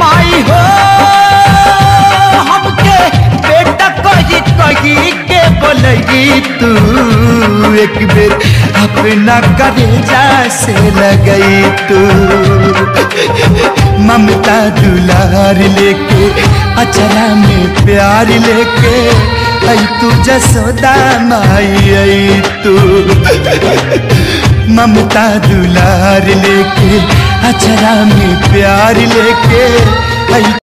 माई हो हमके बेटा कही कही के बोलगी तू एक बेर अपना करेजा से लगई तू ममता दुलार लेके अचरा में प्यार लेके आई तू जसोदा माई आई तू ममता दुलार लेके अचरा में प्यार लेके आई